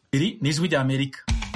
iri ni ijwi rya amerika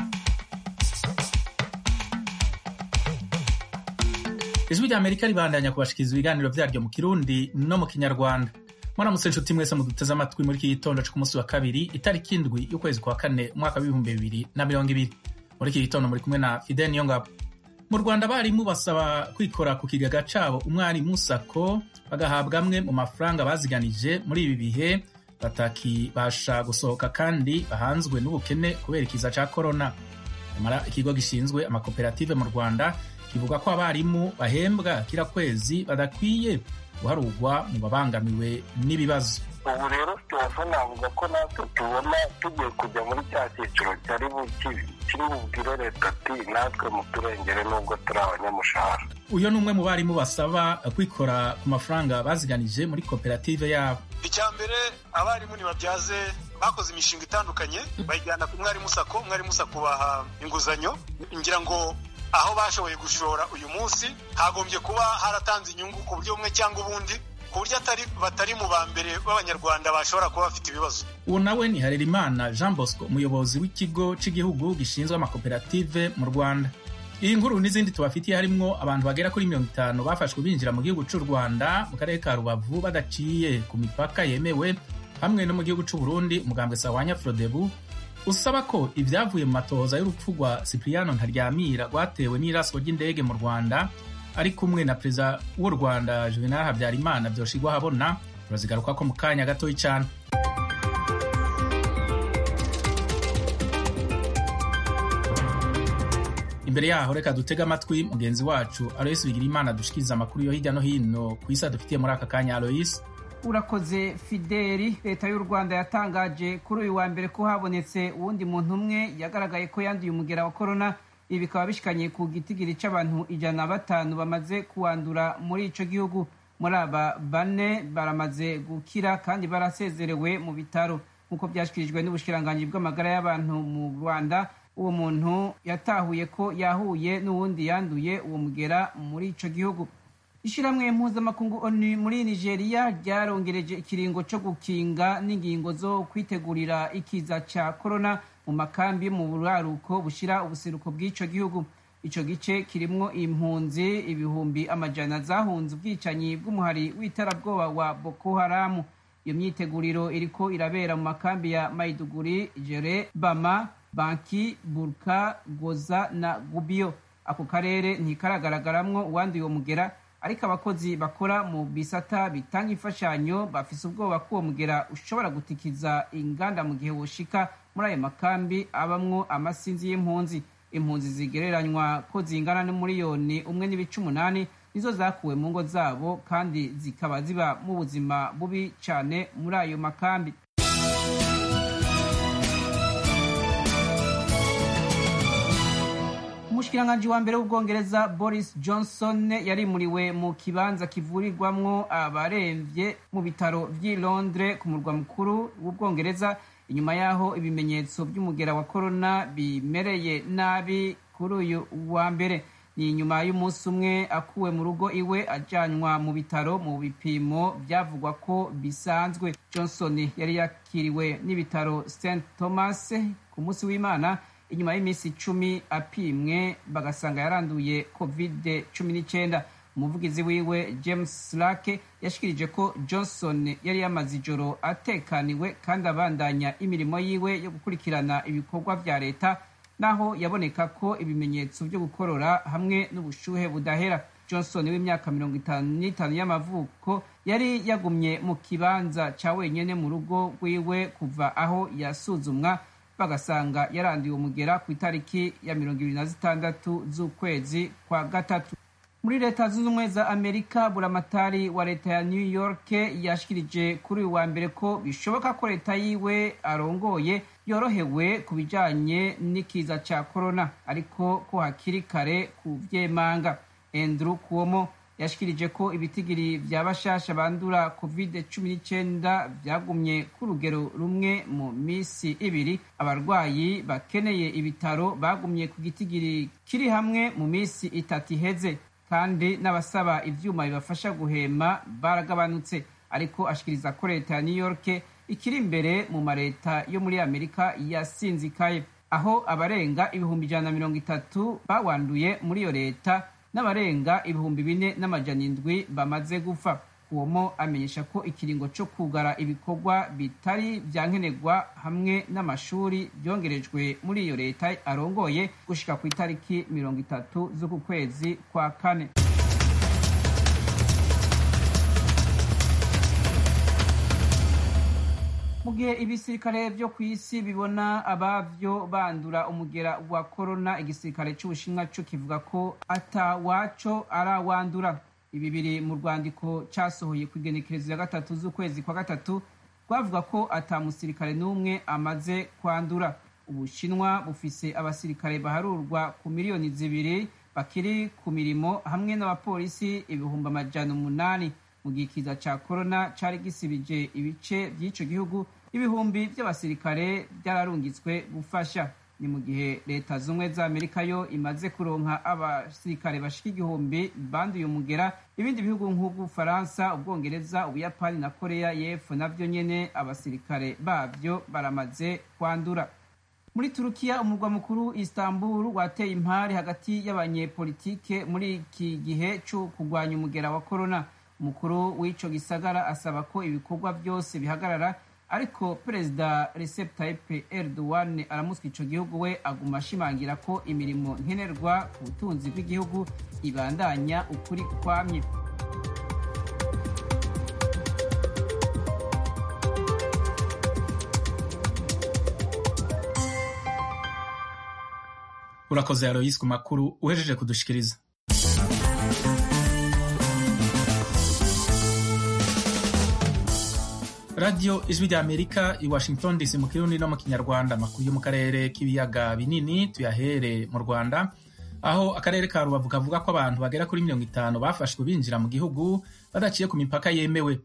ijwi rya amerika ribandanya kubashikiriza ibiganiro vyaryo mu kirundi no mu kinyarwanda mwaramutse inshuti mwese muduteze amatwi muri iki gitondo co ku munsi wa kabiri itariki indwi y'ukwezi kwa kane umwaka w'ibihumbi bibiri na mirongo ibiri muri iki gitondo muri kumwe na fidel niyongabo mu rwanda abarimu basaba kwikora ku kigega cabo umwarimu sako bagahabwa amwe mu mafaranga baziganije muri ibi bihe batakibasha gusohoka kandi bahanzwe n'ubukene kubera ikiza ca korona nyamara ikigo gishinzwe amakoperative mu rwanda kivuga ko abarimu bahembwa kira kwezi badakwiye guharurwa mu babangamiwe n'ibibazo ubu rero turasa navuga ko natwe tubona tugiye kujya muri cya cyiciro cyari kiri bubwire leta ati natwe muturengere nubwo turi abanyamushahara uyu ni umwe mu barimu basaba kwikora ku mafaranga baziganije muri koperative yabo icya mbere abarimu ntibabyaze bakoze imishinga itandukanye bayijyana ku mwarimu sako umwarimu sako baha inguzanyo ngira ngo aho bashoboye gushora uyu munsi hagombye kuba haratanze inyungu ku buryo bumwe cyangwa ubundi ku buryo batari mu ba mbere b'abanyarwanda bashobora kuba bafite ibibazo uwo nawe ni harerimana jean bosco umuyobozi w'ikigo cy'igihugu gishinzwe amakoperative mu rwanda iyi nkuru n'izindi tubafitiye harimwo abantu bagera kuri mirongo itanu bafashwe binjira mu gihugu cy'u rwanda mu karere ka rubavu badaciye ku mipaka yemewe hamwe no mu gihugu cy'u burundi umugambwe sawanya frodebu usaba ko ibyavuye mu matohoza y'urupfu rwa cipriano ntaryamira rwatewe n'iraswa ry'indege mu rwanda ari kumwe na perezida w'u rwanda juvenal habyarimana byoshigwa habona turazigaruka ko mu kanya gatoya cyane imbere yaho reka dutege amatwi mugenzi wacu aloyisi bigirimana dushikiriza amakuru yo hirya no hino ku isi adufitiye muri aka kanya aloyisi urakoze fideli leta y'u rwanda yatangaje kuri uyu wa mbere ko habonetse uwundi muntu umwe yagaragaye ko yanduye umugera wa korona ibi bikaba bishikanye ku gitigiri c'abantu ijana na batanu bamaze kuwandura muri ico gihugu muri aba bane baramaze gukira kandi barasezerewe mu bitaro nk'uko byashyikirijwe n'ubushikiranganji bw'amagara y'abantu mu rwanda uwo muntu yatahuye ko yahuye n'uwundi yanduye uwo mugera muri ico gihugu ishyirahamwe mpuzamakungu onu muri nigeria ryarongereje ikiringo cyo gukinga n'ingingo zo kwitegurira ikiza cya korona mu makambi mu buraruko bushyira ubuseruko bw'icyo gihugu icyo gice kirimwo impunzi ibihumbi amajana zahunze ubwicanyi bw'umuhari w'iterabwoba wa boko haramu iyo myiteguriro iriko irabera mu makambi ya maiduguri jere bama banki burka goza na gubiyo ako karere ntikaragaragaramwo uwanduye uwo mugera ariko abakozi bakora mu bisata bitanga imfashanyo bafise ubwoba ko uwo mugera ushobora gutikiza inganda mu gihe woshika muri ayo makambi abamwo amasinzi y'impunzi impunzi zigereranywa ko zingana n'umuriyoni umwe n'ibice umunani nizo zakuwe mu ngo zabo kandi zikaba ziba mu buzima bubi cyane muri ayo makambi umushikiranganji wa mbere w'ubwongereza boris johnson yarimuriwe mu kibanza kivurirwamwo abaremvye mu bitaro vy'i londres ku murwa mukuru w'ubwongereza inyuma y'aho ibimenyetso by'umugera wa korona bimereye nabi kuri uyu wa mbere ni inyuma y'umunsi umwe akuwe mu rugo iwe ajyanwa mu bitaro mu bipimo byavugwa ko bisanzwe johnson yari yakiriwe n'ibitaro st thomas ku munsi w'imana inyuma y'iminsi icumi apimwe bagasanga yaranduye covid cumi n'icyenda umuvugizi wiwe james lake yashikirije ko johnson yari yamaze ijoro atekaniwe kandi abandanya imirimo yiwe yo gukurikirana ibikorwa vya leta naho yaboneka ko ibimenyetso byo gukorora hamwe n'ubushuhe budahera johnson w'imyaka mirongo itanu n'itanu y'amavuko yari yagumye mu kibanza ca wenyene mu rugo rwiwe kuva aho yasuzumwa bagasanga yaranduye umugera ku itariki ya mirongo ibiri na zitandatu z'ukwezi kwa gatatu muri leta zunze ubumwe za amerika buramatari wa leta ya new york yashikirije kuri uyu wa mbere ko bishoboka ko leta yiwe arongoye yorohewe ku bijanye n'ikiza ca korona ariko ko hakiri kare ku vyemanga andrew kuomo yashikirije ko ibitigiri vya bashasha bandura covid cumi n'icyenda vyagumye ku rugero rumwe mu misi ibiri abarwayi bakeneye ibitaro bagumye ku gitigiri kiri hamwe mu misi itatu iheze kandi n'abasaba ivyuma bibafasha guhema baragabanutse ariko ashikiriza ko leta ya new york ikiri imbere mu mareta yo muri amerika yasinzikaye aho abarenga ibihumbi ijana na mirongo itatu bawanduye muri iyo leta n'abarenga ibihumbi bine n'amajana indwi bamaze gupfa uwomo amenyesha ko ikiringo cyo kugara ibikorwa bitari byankenerwa hamwe n'amashuri byongerejwe muri iyo leta arongoye gushika ku itariki mirongo itatu z'uku kwezi kwa kane mu gihe ibisirikare byo ku isi bibona abavyo bandura umugera wa korona igisirikare c'ubushinwa co kivuga ko atawaco arawandura ibi biri mu rwandiko cyasohoye ku igenekerezo ya gatatu z'ukwezi kwa gatatu rwavuga ko ata musirikare n'umwe amaze kwandura ubushinwa bufise abasirikare baharurwa ku miliyoni zibiri bakiri ku mirimo hamwe n'abapolisi ibihumbi amajana umunani mu gihe ikiza ca korona cari gisibije ibice vy'ico gihugu ibihumbi vy'abasirikare vyararungitswe gufasha ni mu gihe leta zumwe za amerika yo imaze kuronka abasirikare bashika igihumbi banduye umugera ibindi bihugu nk'ubw'ubufaransa ubwongereza ubuyapani na koreya y'epfo navyo nyene abasirikare bavyo baramaze kwandura muri turukiya umurwa mukuru istanbul wateye impari hagati y'abanyepolitike muri iki gihe co kurwanya umugera wa korona umukuru w'ico gisagara asaba ko ibikorwa byose bihagarara ariko perezida Recep Tayyip Erdogan aramuswa ico gihugu we aguma ashimangira ko imirimo nkenerwa ku butunzi bw'igihugu ibandanya ukuri kwamye urakoze Aloysi ku makuru uhejeje kudushikiriza radiyo ijwi rya amerika i washington dc mu kirundi no mu kinyarwanda amakuru yo mu karere k'ibiyaga binini tuyahere mu rwanda aho akarere ka rubavu kavuga ko abantu bagera kuri mirongo itanu bafashwe binjira mu gihugu badaciye ku mipaka yemewe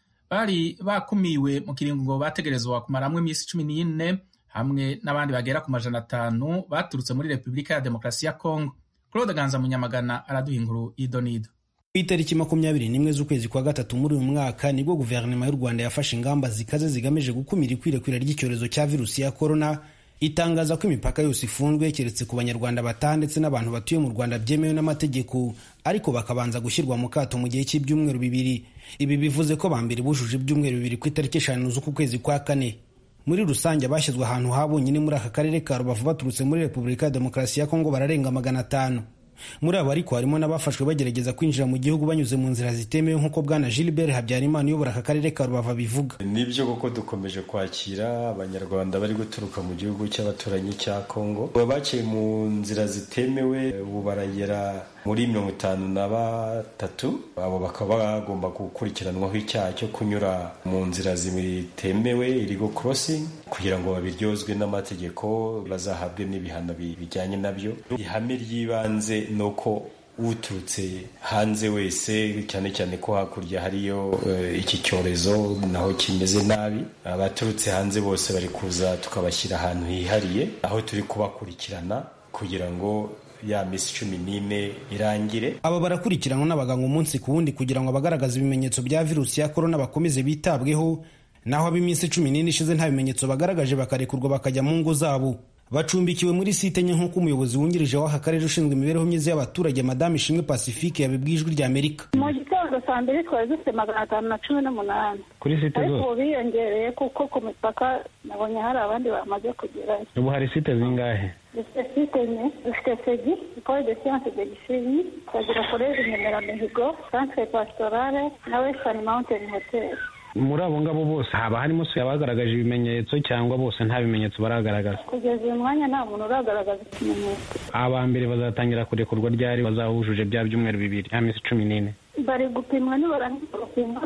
bari bakumiwe mu kiringo ngo bategerezwa kumaramwo iminsi cumi n'ine hamwe n'abandi bagera ku majana atanu baturutse muri repubulika ya demokarasi ya kongo claude ganza munyamagana araduha inkuru y'idonido ku itariki makumyabiri n'imwe z'ukwezi kwa gatatu muri uyu mwaka nibwo guverinoma y'u rwanda yafashe ingamba zikaze zigamije gukumira ikwirakwira ry'icyorezo cya virusi ya korona itangaza ko imipaka yose ifunzwe keretse ku banyarwanda bataha ndetse n'abantu batuye mu rwanda byemewe n'amategeko ariko bakabanza gushyirwa mu kato mu gihe cy'ibyumweru bibiri ibi bivuze ko bambere bujuje ibyumweru bibiri ku itariki eshanu z'uku kwezi kwa kane muri rusange abashyizwe ahantu ha bonyine muri aka karere ka rubavu baturutse muri repubulika ya demokarasi ya kongo bararenga magana atanu muri abo ariko harimo n'abafashwe bagerageza kwinjira mu gihugu banyuze mu nzira zitemewe nk'uko bwana gilbert habyarimana uyobora aka karere ka rubavu abivuga nibyo koko dukomeje kwakira abanyarwanda bari guturuka mu gihugu cy'abaturanyi cya kongo baciye mu nzira zitemewe ubu baragera muri mirongo itanu na batatu abo bakaba bagomba gukurikiranwaho icyaha cyo kunyura mu nzira zitemewe irigo crossing kugira ngo babiryozwe n'amategeko bazahabwe n'ibihano bijyanye nabyo ihame ry'ibanze ni uko uturutse hanze wese cyane cyane ko hakurya hariyo iki cyorezo naho kimeze nabi abaturutse hanze bose bari kuza tukabashyira ahantu hihariye aho turi kubakurikirana kugira ngo ya minsi cumi n'ine irangire aba barakurikiranwa n'abaganga umunsi ku wundi kugira ngo abagaragaza ibimenyetso bya virusi ya korona bakomeze bitabweho naho ab'iminsi cumi n'ine ishize nta bimenyetso bagaragaje bakarekurwa bakajya mu ngo zabo bacumbikiwe muri site nke nk'uko umuyobozi wungirije w'aka karere ushinzwe imibereho myiza y'abaturage madamu ishimwe pacifique yabibwiye ijwi rya amerika mu gitondo saa mbiri twari dufite magana atanu na cumi n'umunani kuri site ariko zose ubu biyongereye kuko ku mipaka nabonye hari abandi bamaze kugerayo ubu hari site zingahe dufite site enye dufite segi ecole de science de gisenyi tukagira college nyemeramihigo centre pastorale na western mountain hotel muri abo ngabo bose haba harimo se abagaragaje ibimenyetso cyangwa bose nta bimenyetso baragaragaza kugeza uyu mwanya nta muntu uragaragaza ikimenyetso aba mbere bazatangira kurekurwa ryari bazaba bujuje bya byumweru bibiri ya minsi cumi n'ine bari gupimwa nibarangiza gupimwa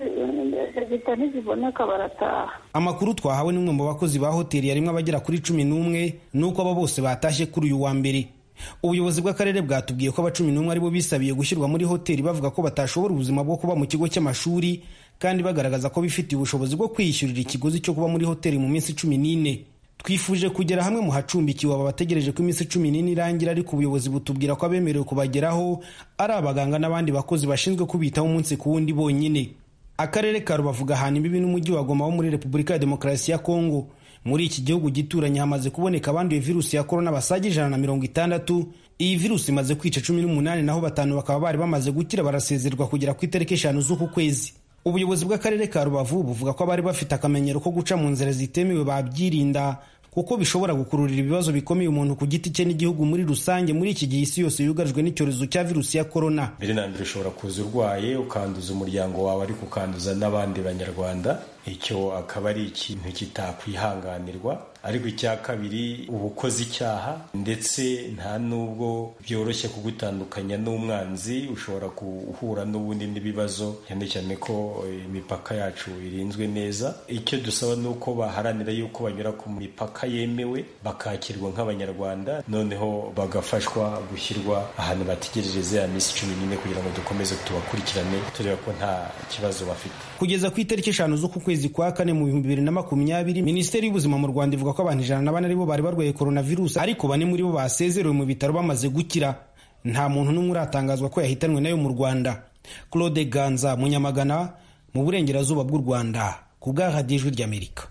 dogita niziboneka barataha amakuru twahawe n'umwe mu bakozi ba hoteli yarimo abagera kuri cumi n'umwe ni uko aba bose batashye kuri uyu wa mbere ubuyobozi bw'akarere bwatubwiye ko aba cumi n'umwe aribo bisabiye gushyirwa muri hoteli bavuga ko batashobora ubuzima bwo kuba mu kigo cy'amashuri kandi bagaragaza ko bifitiye ubushobozi bwo kwiyishyurira ikiguzi cyo kuba muri hoteli mu minsi cumi n'ine twifuje kugera hamwe mu hacumbikiwe aba bategereje ko iminsi cumi n'ine irangira ariko ubuyobozi butubwira ko abemerewe kubageraho ari abaganga n'abandi bakozi bashinzwe kubitaho umunsi ku wundi bonyine akarere ka rubavu gahana imbibi n'umujyi wa goma wo muri repubulika ya demokarasi ya kongo muri iki gihugu gituranye hamaze kuboneka abanduye virusi ya korona basaga ijana na mirongo itandatu iyi virusi imaze kwica cumi n'umunani naho batanu bakaba bari bamaze gukira barasezerwa kugera ku itariki eshanu z'uku kwezi ubuyobozi bw'akarere ka rubavu buvuga ko abari bafite akamenyero ko guca mu nzira zitemewe babyirinda kuko bishobora gukururira ibibazo bikomeye umuntu ku giti cye n'igihugu muri rusange muri iki gihe isi yose yugarijwe n'icyorezo cya virusi ya korona mbere na mbere ushobora kuza urwaye ukanduza umuryango wawe ariko ukanduza n'abandi banyarwanda icyo akaba ari ikintu kitakwihanganirwa ariko icya kabiri uba ukoze icyaha ndetse nta n'ubwo byoroshye kugutandukanya n'umwanzi ushobora guhura n'ubundi n'ibibazo cyane cyane ko imipaka yacu irinzwe neza icyo dusaba ni uko baharanira yuko banyura ku mipaka yemewe bakakirwa nk'abanyarwanda noneho bagafashwa gushyirwa ahantu bategerereza ya minsi cumi n'ine kugira ngo dukomeze tubakurikirane tureba ko nta kibazo bafite kugeza ku itariki eshanu z'uku kwezi kwa kane mu bihumbi bibiri na makumyabiri minisiteri y'ubuzima mu rwanda ivuga ko abantu ijana na bane aribo bari barwaye coronavirus ariko bane muri bo basezerewe mu bitaro bamaze gukira nta muntu n'umwe uratangazwa ko yahitanwe nayo mu rwanda claude ganza munyamagana mu burengerazuba bw'u rwanda ku bw'ahadiye ijwi ry'amerika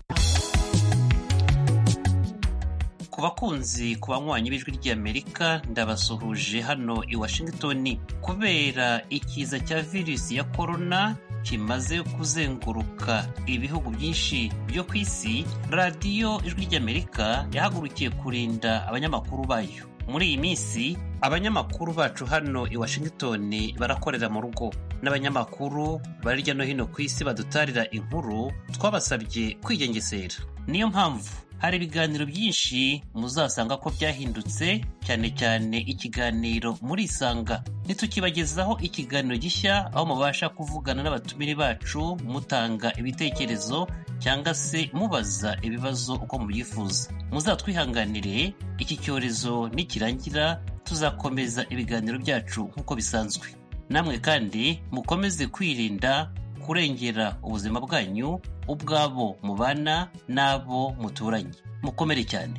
ku bakunzi ku banywanyi b'ijwi ry'amerika ndabasuhuje hano i washington kubera ikiza cya virusi ya korona kimaze kuzenguruka ibihugu byinshi byo ku isi radiyo ijwi ry'amerika yahagurukiye kurinda abanyamakuru bayo muri iyi minsi abanyamakuru bacu hano i washington barakorera mu rugo n'abanyamakuru bari hirya no hino ku isi badutarira inkuru twabasabye kwigengesera niyo mpamvu hari ibiganiro byinshi muzasanga ko byahindutse cyane cyane ikiganiro murisanga ntitukibagezaho ikiganiro gishya aho mubasha kuvugana n'abatumire bacu mutanga ibitekerezo cyangwa se mubaza ibibazo uko mubyifuza muzatwihanganire iki cyorezo nikirangira tuzakomeza ibiganiro byacu nk'uko bisanzwe namwe kandi mukomeze kwirinda kurengera ubuzima bwanyu ubwabo mubana n'abo muturanye mukomere cyane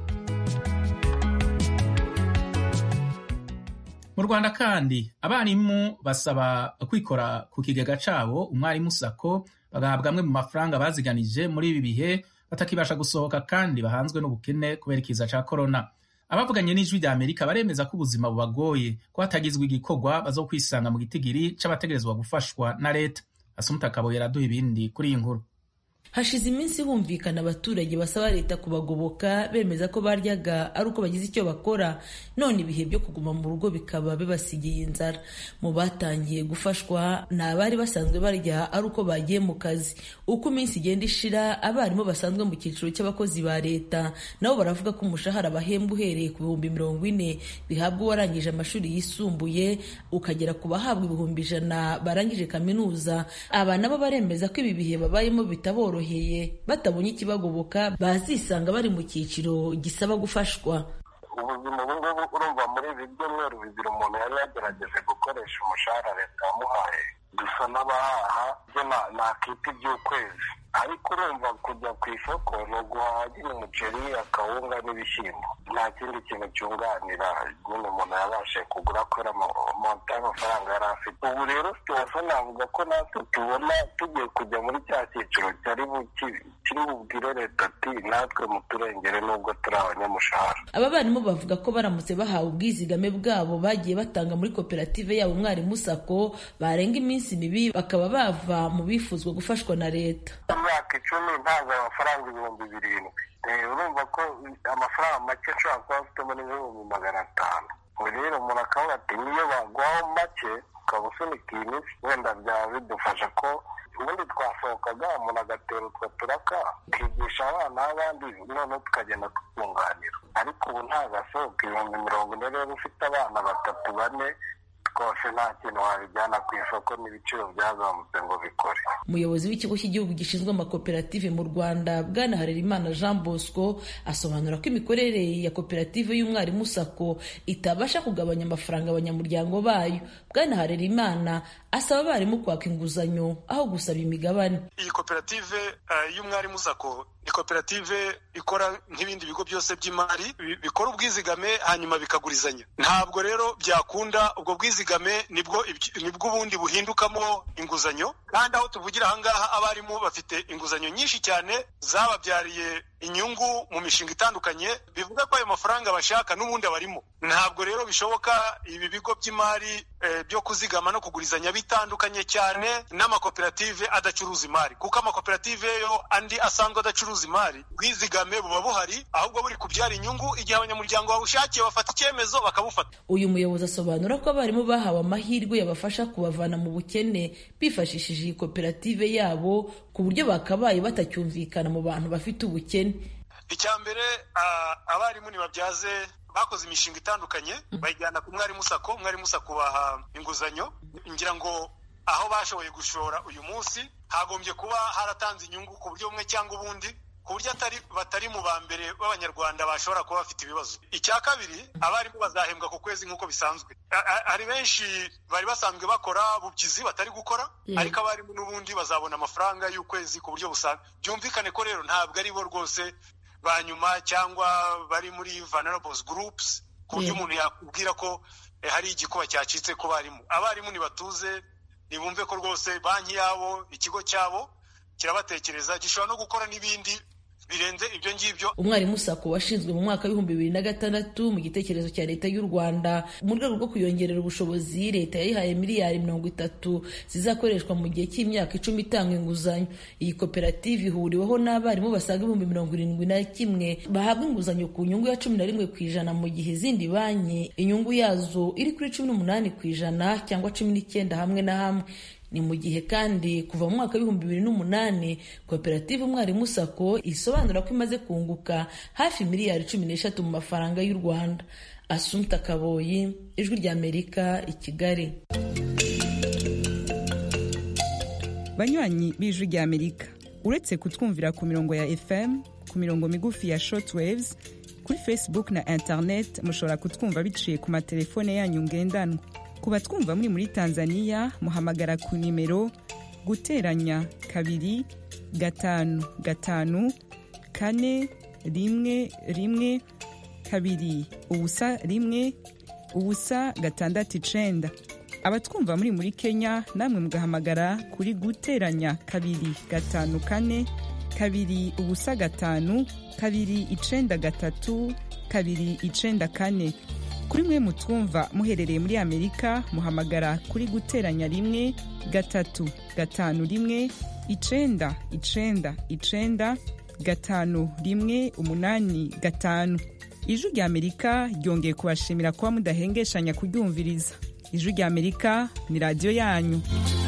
mu rwanda kandi abarimu basaba kwikora ku kigega cyabo umwarimu sako bagahabwa amwe mu mafaranga baziganije muri ibi bihe batakibasha gusohoka kandi bahanzwe n'ubukene kubera ikiza cya korona abavuganye n'ijwi rya amerika baremeza ko ubuzima bubagoye ko hatagizwe igikorwa bazo kwisanga mu gitigiri c'abategerezwa gufashwa na leta asumuta kaboye araduha ibindi kuri iyi nkuru hashize iminsi humvikana abaturage basaba leta kubagoboka bemeza ko baryaga ari uko bagize icyo bakora none ibihe byo kuguma mu rugo bikaba bibasigiye inzara mu batangiye gufashwa ni abari basanzwe barya ari uko bagiye mu kazi uko iminsi igenda ishira abarimu basanzwe mu cyiciro cy'abakozi ba leta nabo baravuga ko umushahara bahembwa uhereye ku bihumbi mirongo ine bihabwa uwarangije amashuri yisumbuye ukagera ku bahabwa ibihumbi ijana barangije kaminuza aba nabo baremeza ko ibi bihe babayemo bitaboroheye batabonye ikibagoboka bazisanga bari mu cyiciro gisaba gufashwa ubuzima ubu ngubu urumva muri ibi byumweru bibiri umuntu yari yagerageje gukoresha umushahara leta yamuhaye dusa n'abahaha byo nakita iby'ukwezi ariko urumva kujya ku isoko ni uguhaha nyine umuceri akawunga n'ibishyimbo nta kindi kintu cyunganira nyine umuntu yabashe kugura kubera monta y'amafaranga yari afite ubu rero situwasiyo navuga ko natwe tubona tugiye kujya muri cya cyiciro kiri bubwire leta ati natwe muturengere nubwo turi abanyamushahara aba barimu bavuga ko baramutse bahawe ubwizigame bwabo bagiye batanga muri koperative yabo umwarimu sako barenga iminsi mibi bakaba bava mu bifuzwa gufashwa na leta imyaka icumi ntabwo amafaranga ibihumbi birindwi urumva ko amafaranga make ashobora kuba afitemo n'ibihumbi magana atanu rero umuntu akavuga ati niyo baguhaho make ukaba usunika iyi minsi wenda byaba bidufasha ko ubundi twasohokaga umuntu agatera utwo turaka tukigisha abana b'abandi noneho tukagenda tukunganira ariko ubu ntagasohoka ibihumbi mirongo ine rero ufite abana batatu bane rwose nta kintu wabijyana ku isoko n'ibiciro byazamutse ngo bikore umuyobozi w'ikigo cy'igihugu gishinzwe amakoperative mu rwanda bwana harerimana jean bosco asobanura ko imikorere ya koperative y'umwarimu sako itabasha kugabanya amafaranga abanyamuryango bayo bwana harerimana asaba abarimu kwaka inguzanyo aho gusaba imigabane iyi koperative y'umwarimu sako ikoperative ikora nk'ibindi bigo byose by'imari bikora ubwizigame hanyuma bikagurizanya ntabwo rero byakunda ubwo bwizigame nibwo nibwo ubundi buhindukamo inguzanyo kandi aho tuvugira ahangaha abarimu bafite inguzanyo nyinshi cyane zababyariye inyungu mu mishinga itandukanye bivuga ko ayo mafaranga bashaka n'ubundi abarimo ntabwo rero bishoboka ibi bigo by'imari byo kuzigama no kugurizanya bitandukanye cyane n'amakoperative adacuruza imari kuko amakoperative yo andi asanzwe adacuruza imari bwizigame buba buhari ahubwo buri kubyara inyungu igihe abanyamuryango bawushakiye bafata icyemezo bakabufata uyu muyobozi asobanura ko abarimu bahawe amahirwe yabafasha kubavana mu bukene bifashishije iyi koperative yabo ku buryo bakabaye batacyumvikana mu bantu bafite ubukene icya mbere abarimu ntibabyaze bakoze imishinga itandukanye bayijyana ku mwarimu sako umwarimu sako baha inguzanyo ngira ngo aho bashoboye gushora uyu munsi hagombye kuba haratanze inyungu ku buryo bumwe cyangwa ubundi ku buryo batari mu ba mbere b'abanyarwanda bashobora kuba bafite ibibazo icya kabiri abarimu bazahembwa ku kwezi nk'uko bisanzwe hari benshi bari basanzwe bakora bubyizi batari gukora ariko abarimu n'ubundi bazabona amafaranga y'ukwezi ku buryo busanzwe byumvikane ko rero ntabwo ari bo rwose ba nyuma cyangwa bari muri vulnerables groups ku buryo umuntu yakubwira ko hari igikuba cyacitse ku barimu abarimu ntibatuze ntibumve ko rwose banki yabo ikigo cyabo kirabatekereza gishobora no gukora n'ibindi birenze ibyo ngibyo umwarimu sako washinzwe mu mwaka w'ibihumbi bibiri na gatandatu mu gitekerezo cya leta y'u rwanda mu rwego rwo kuyongerera ubushobozi leta yayihaye miliyari mirongo itatu zizakoreshwa mu gihe cy'imyaka icumi itanga inguzanyo iyi koperative ihuriweho n'abarimu basaga ibihumbi mirongo irindwi na kimwe bahabwa inguzanyo ku nyungu ya cumi na rimwe ku ijana mu gihe izindi banki inyungu yazo iri kuri cumi n'umunani ku ijana cyangwa cumi n'icyenda hamwe na hamwe ni mu gihe kandi kuva mu mwaka w'ibihumbi bibiri n'umunani koperative umwarimu sako isobanura ko imaze kunguka hafi miliyari cumi n'eshatu mu mafaranga y'u rwanda asumta kaboyi ijwi ry'amerika i kigali banywanyi b'ijwi ry'amerika uretse kutwumvira ku mirongo ya fm ku mirongo migufi ya shortwaves kuri facebook na internet mushobora kutwumva biciye ku matelefone yanyu ngendanwa ku batwumva muri muri tanzania muhamagara ku nimero guteranya kabiri gatanu gatanu kane rimwe rimwe kabiri ubusa rimwe ubusa gatandatu icenda abatwumva muri muri kenya namwe mugahamagara kuri guteranya kabiri gatanu kane kabiri ubusa gatanu kabiri icenda gatatu kabiri icenda kane kuri mwe mutwumva muherereye muri amerika muhamagara kuri guteranya rimwe gatatu gatanu rimwe icenda icenda icenda gatanu rimwe umunani gatanu ijwi rya amerika ryongeye kubashimira kuba mudahengeshanya kuryumviriza ijwi rya amerika ni radiyo yanyu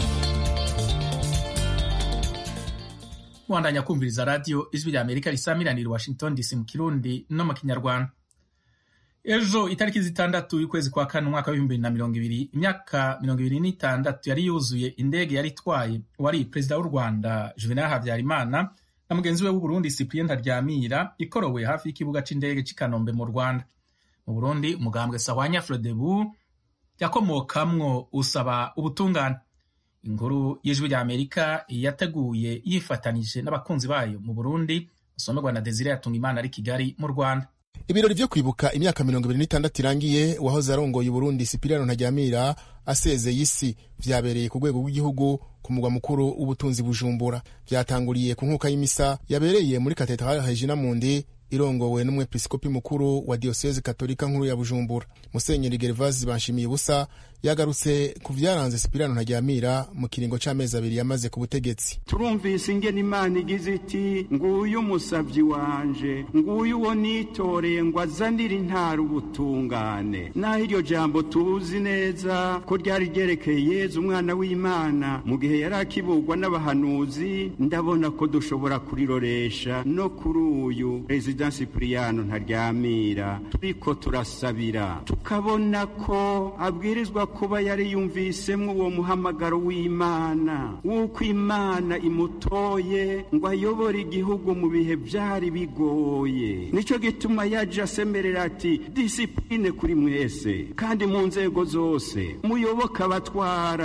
mwandanya kumviriza radiyo ijwi rya amerika risamiranira washington dc mu kirundi no mu kinyarwanda ejo itariki zitandatu y'ukwezi kwa kane umwaka w'ibihumbi bibiri na mirongo ibiri imyaka mirongo ibiri n'itandatu yari yuzuye indege yari itwaye wari perezida w'u rwanda juvenal habyarimana na mugenzi we w'uburundi cyprien ntaryamira ikorowe hafi y'ikibuga c'indege c'i kanombe mu rwanda mu burundi umugambwe sahwanya frodebu yakomokamwo usaba ubutungane inkuru y'ijwi rya amerika yateguye yifatanije n'abakunzi bayo mu burundi usomerwa na desire yatunga imana ari kigali mu rwanda ibirori vyo kwibuka imyaka mirongo ibiri n'itandatu irangiye uwahoze arongoye uburundi sipiriyano ntajyamira asezeye isi vyabereye ku rwego rw'igihugu ku mugwa mukuru w'ubutunzi bujumbura vyatanguriye ku nkuka y'imisa yabereye muri katedrale regina mundi irongowe n'umwepiskopi mukuru wa diyoseze katolika nkuru ya bujumbura musenyeri gervasi banshimiye ubusa yagarutse ku vyaranze sipiriyano ntajyamira mu kiringo c'amezi abiri yamaze ku butegetsi turumvise ingene imana igize iti nguyu umusavyi wanje nguyu uwo nitoreye ngo azanire intara ubutungane naho iryo jambo tuzi neza ko ryari ryerekeye yezu umwana w'imana mu gihe yari akibugwa n'abahanuzi ndabona ko dushobora kuriroresha no kuri uyu perezida sipiriyano ntaryamira turiko turasabira tukabona ko abwirizwa kuba yari yumvisemwo uwo muhamagaro w'imana w'uko imana imutoye ngo ayobore igihugu mu bihe byari bigoye nicyo gituma yaje asemerera ati disipurine kuri mwese kandi mu nzego zose muyoboke abatwara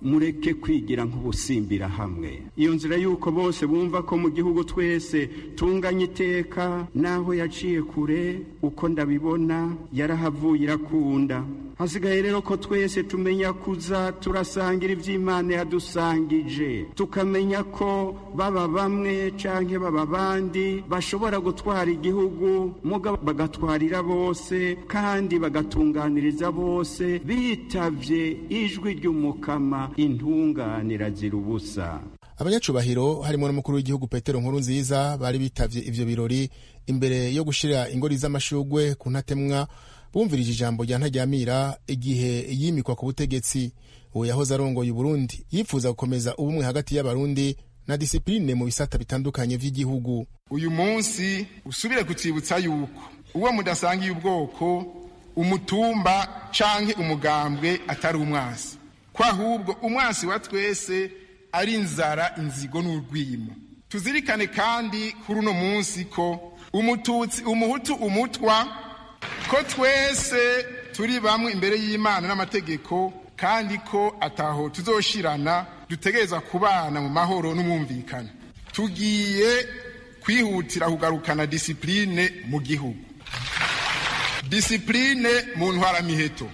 mureke kwigira nk'ubusimbira hamwe iyo nzira y'uko bose bumva ko mu gihugu twese tunganya iteka n'aho yaciye kure uko ndabibona yarahavuye irakunda hasigaye rero ko twese tumenya kuza turasangira iby'imana yadusangije tukamenya ko baba bamwe canke baba bandi bashobora gutwara igihugu muga bagatwarira bose kandi bagatunganiriza bose bitavye ijwi ry'umukama intunganira zira ubusa abanyacubahiro harimo n'umukuru w'igihugu petero nkuru nziza bari bitavye ivyo birori imbere yo gushira ingori z'amashugwe ku ntatemwa bumvirije ijambo rya ntajyamira igihe yimikwa ku butegetsi uwo yahoze arongoye uburundi yifuza gukomeza ubumwe hagati y'abarundi na disipurine mu bisata bitandukanye vy'igihugu uyu munsi usubire kutsibutsa yuko uwo mudasangiye ubwoko umutumba canke umugambwe atari umwasi ko ahubwo umwasi wa twese ari inzara inzigo n'urwimo tuzirikane kandi kuri uno munsi ko umututsi umuhutu umutwa ko twese turi bamwe imbere y'imana n'amategeko kandi ko ataho tuzoshirana dutegereza kubana mu mahoro n'umwumvikane tugiye kwihutira kugarukana disipurine mu gihugu disipurine mu ntwaramiheto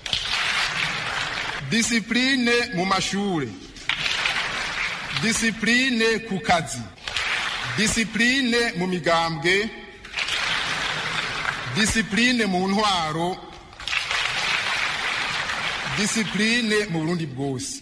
disipurine mu mashuri disipurine ku kazi disipurine mu migambwe disipurine mu ntwaro disipurine mu burundi bwose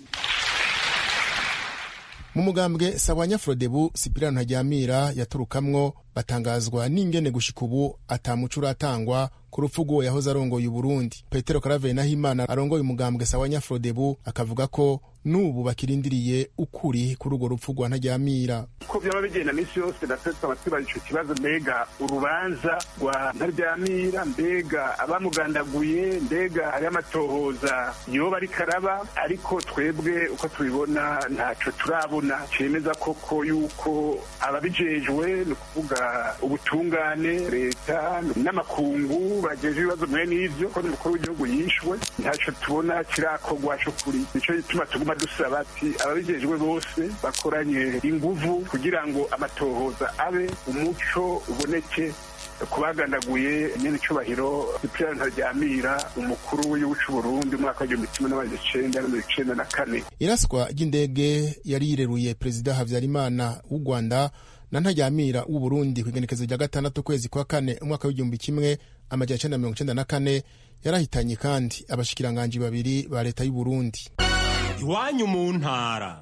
mu mugambwe sawanya frodebu sipirano ntajyamira yaturukamwo batangazwa n'ingene gushika ubu atamuco uratangwa ku rupfu rw'uwo yahoze arongoye uburundi petero karaveri nahimana arongoye umugambwe sawanya frodebu akavuga ko n'ubu bakirindiriye ukuri kuri urwo rupfu rwa ntajyamira uko byaba bigenda minsi yose natwe tukaba twibaza ico kibazo mbega urubanza rwa ntaryamira mbega abamugandaguye mbega hariho amatohoza yoba ariko araba ariko twebwe uko tubibona ntaco turabona cemeza koko yuko ababijejwe ni ukuvuga ubutungane leta n'amakungu bageje ibibazo mwe n'ivyo ko n'umukuru w'igihugu yishwe ntaco tubona kirakorwa co kuri nico gituma tuguma dusaba ati ababijejwe bose bakoranye inguvu kugira ngo amatohoza abe umuco uboneke kubagandaguye nyene icubahiro Cyprien Ntaryamira umukuru w'igihugu c'Uburundi umwaka w'igihumbi kimwe n'amajana icenda na mirongo icenda na kane iraswa ry'indege yari yireruye perezida habyarimana w'u rwanda na ntajyamira w'u burundi ku igenekezo rya gatandatu ukwezi kwa kane umwaka w'igihumbi kimwe amajana icenda mirongo icenda na kane yarahitanye kandi abashikiranganji babiri ba leta y'u burundi iwanyu mu ntara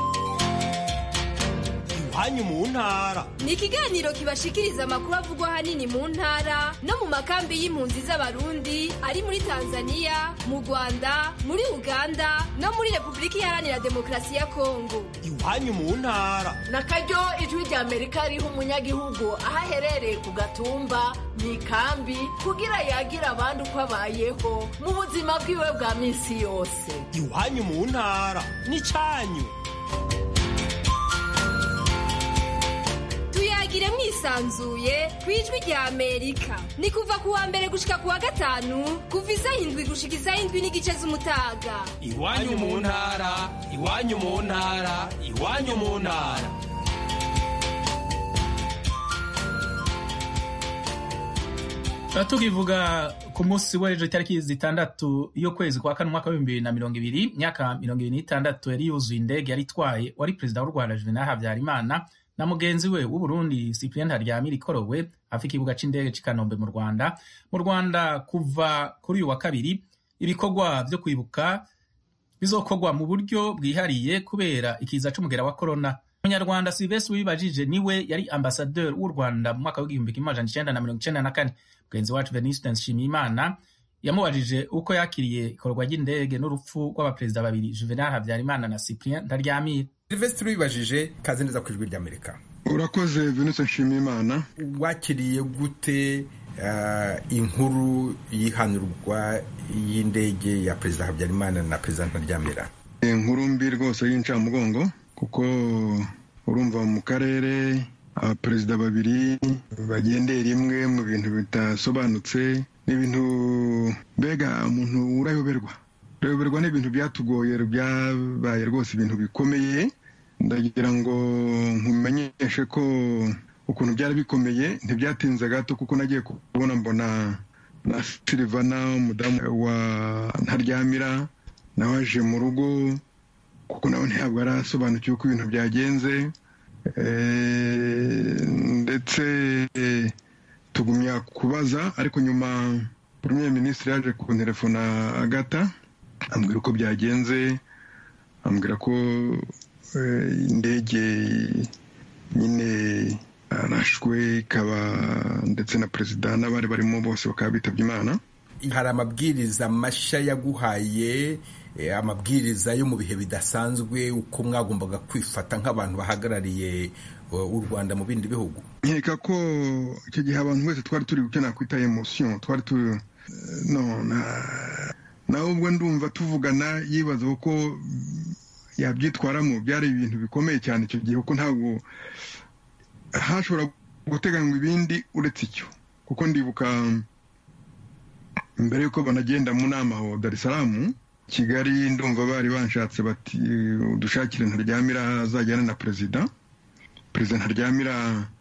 iwanyu mu ntara ni ikiganiro kibashikiriza amakuru avugwa ahanini mu ntara no mu makambi y'impunzi z'abarundi ari muri tanzania mu rwanda muri uganda no muri repubulika iharanira demokarasi ya kongo iwanyu mu ntara na karyo ijwi rya amerika riha umunyagihugu aho aherereye ku gatumba mu ikambi kugira yagira abandi uko abayeho mu buzima bwiwe bwa minsi yose iwanyu mu ntara n'icanyu tuyagire mwisanzuye ku ijwi rya amerika ni kuva ku wa mbere gushika ku wa gatanu kuva isaha indwi gushika isaha indwi n'igice z'umutaga iwanyu mu ntara iwanyu mu ntara iwanyu mu ntara tukivuga ku munsi w'ejo itariki zitandatu y'ukwezi kwa kane umwaka w'ibihumbi bibiri na mirongo ibiri imyaka mirongo ibiri n'itandatu yari yuzuye indege yari itwaye wari perezida w'u rwanda juvenal habyarimana na mugenzi we w'uburundi cyprien ntaryamira ikorowe hafi ikibuga c'indege c'i kanombe mu rwanda mu rwanda kuva kuri uyu wa kabiri ibikorwa vyo kwibuka bizokorwa mu buryo bwihariye kubera ikiza c'umugera wa korona umunyarwanda silvestre wibajije niwe yari ambasaderi w'u rwanda mu mwaka w'igihumbi kimwe amajana icenda na mirongo icenda na kane mugenzi wacu veniste nshimiyimana yamubajije uko yakiriye ikorwa ry'indege n'urupfu rw'abaperezida babiri juvenal habyarimana na cyprien ntaryamira silvestre wibajije kaze neza ku ijwi ry'amerika urakoze venise nshimiyimana wakiriye gute inkuru y'ihanurwa y'indege ya perezida habyarimana na perezida ntaryamira inkuru mbi rwose y'incamugongo kuko urumva mu karere abaperezida babiri bagendeye rimwe mu bintu bidasobanutse ni ibintu mbega umuntu urayoberwa kureberwa n'ibintu byatugoye byabaye rwose ibintu bikomeye ndagira ngo nkumenyeshe ko ukuntu byari bikomeye ntibyatinze gato kuko nagiye kubona mbona na silivana umudamu wa ntaryamira nawe aje mu rugo kuko nawe ntabwo arasobanukiwe uko ibintu byagenze ndetse tugumya kubaza ariko nyuma premier minisitiri yaje kunterefona agata ambwira uko byagenze ambwira ko indege nyine arashwe ikaba ndetse na perezida n'abari barimo bose bakaba bitabye imana hari amabwiriza mashya yaguhaye amabwiriza yo mu bihe bidasanzwe uko mwagombaga kwifata nk'abantu bahagarariye u rwanda mu bindi bihugu nkeka ko icyo gihe abantu wese twari turi icyo nakwita emosiyo twari turi no nawe ubwo ndumva tuvugana yibaza ko yabyitwaramo byari ibintu bikomeye cyane icyo gihe kuko ntabwo hashobora guteganywa ibindi uretse icyo kuko ndibuka mbere y'uko banagenda mu nama aho Dar es Salaam kigali ndumva bari banshatse bati udushakire ntaryamira azajyana na perezida perezida ntaryamira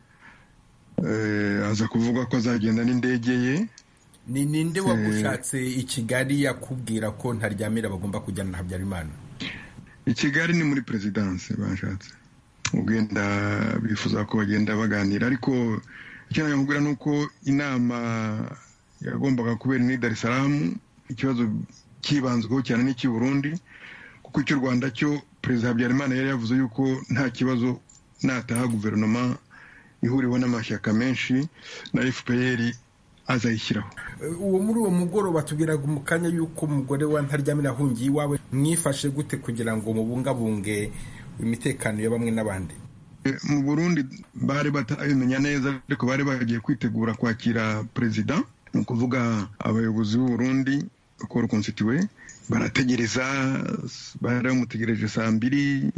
aza kuvuga ko azagenda n'indege ye ni ninde wagushatse i kigali yakubwira ko ntaryamira bagomba kujyana na habyarimana i kigali ni muri perezidanse bashatse ugenda bifuza ko bagenda baganira ariko icyo nakubwira ni uko inama yagombaga kubera ni Dar es Salaam ikibazo cyibanzweho cyane n'icy'i Burundi kuko icy'u Rwanda cyo perezida Habyarimana yari yavuze yuko nta kibazo nataha guverinoma ihuriweho n'amashyaka menshi na FPR azayishyiraho uwo muri uwo mugoroba tubwiraga mu kanya y'uko umugore wa ntaryamira ahungiye iwawe mwifashe gute kugira ngo mubungabunge imitekano ya bamwe n'abandi mu burundi bari batabimenya neza ariko bari bagiye kwitegura kwakira perezida ni ukuvuga abayobozi b'u Burundi uko rukonstituwe barategereza bari bamutegereje saa mbiri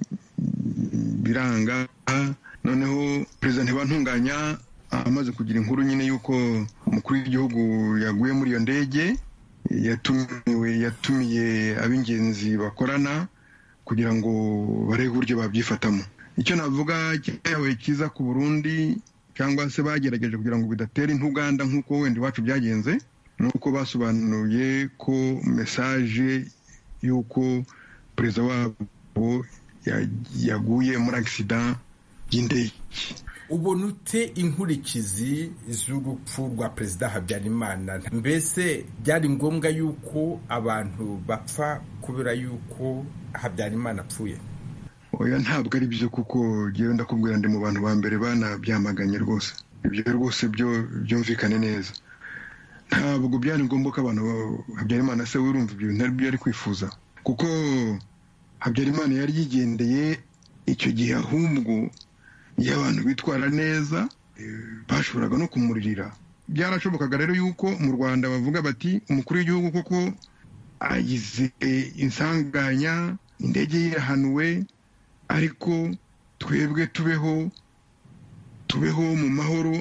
biranga noneho perezida ntibantunganya amaze kugira inkuru nyine y'uko umukuru w'igihugu yaguye muri iyo ndege yatumiwe yatumiye ab'ingenzi bakorana kugira ngo barebe uburyo babyifatamo icyo navuga cyabaye cyiza ku burundi cyangwa se bagerageje kugira ngo bidatera intuganda nk'uko wenda iwacu byagenze ni uko basobanuye ko mesaje y'uko perezida wabo yaguye muri agisida y'indege ubona ute inkurikizi z'urupfu rwa perezida habyarimana mbese byari ngombwa yuko abantu bapfa kubera yuko habyarimana apfuye oya ntabwo ari byo kuko ngewe ndakubwira ndi mu bantu ba mbere banabyamaganye rwose ibyo rwose byo byumvikane neza ntabwo byari ngombwa ko abantu habyarimana se wirumva ibyo bintu aribyo yari kwifuza kuko habyarimana yari yigendeye icyo gihe ahubwo iyo abantu bitwara neza bashoboraga no kumuririra byarashobokaga rero yuko mu rwanda bavuga bati umukuru w'igihugu koko agize insanganya indege ye irahanuwe ariko twebwe tubeho tubeho mu mahoro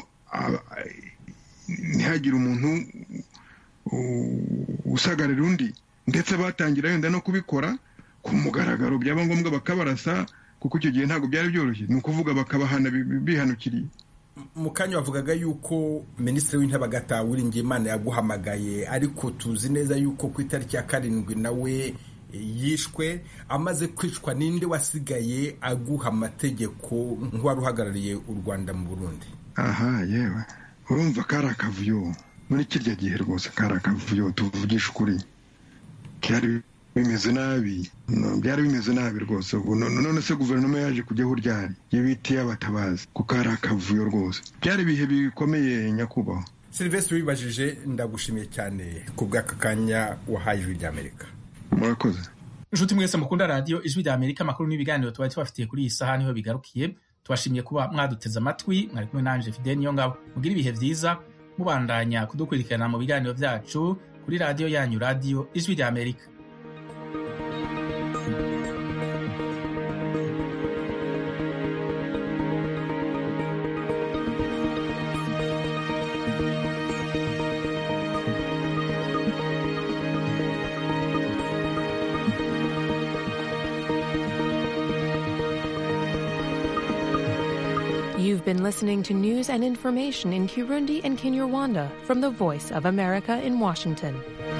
ntihagire umuntu usagarira undi ndetse batangira wenda no kubikora ku mugaragaro byaba ngombwa bakabarasa kuko icyo gihe ntabwo byari byoroshye ni ukuvuga bakabahana bihanukiriye mu kanya bavugaga yuko minisitiri w'intebe agataha Uwiringiyimana yaguhamagaye ariko tuzi neza yuko ku itariki ya karindwi nawe yishwe amaze kwicwa ninde wasigaye aguha amategeko nk'uwari uhagarariye u rwanda mu burundi aha yewe urumva kari akavuyo muri kirya gihe rwose kari akavuyo tuvugisha ukuri byari bimeze nabi byari bimeze nabi rwose none se guverinoma yaje kujyaho ryari iyo bitiye abatabazi kuko hari akavuyo rwose byari ibihe bikomeye nyakubahwa silivesitiri wibajije ndagushimiye cyane ku bw'aka kanya wahaye ijwi ry'amerika murakoze inshuti mwese mukunda radiyo ijwi rya amerika amakuru n'ibiganiro tuba tubafitiye kuri iyi saha niho bigarukiye tubashimiye kuba mwaduteze amatwi mwari kumwe nanje fidel niyo ngabo mugire ibihe byiza mubandanya kudukurikirana mu biganiro byacu kuri radiyo yanyu radiyo ijwi rya amerika You've been listening to news and information in Kirundi and Kinyarwanda from the Voice of America in Washington.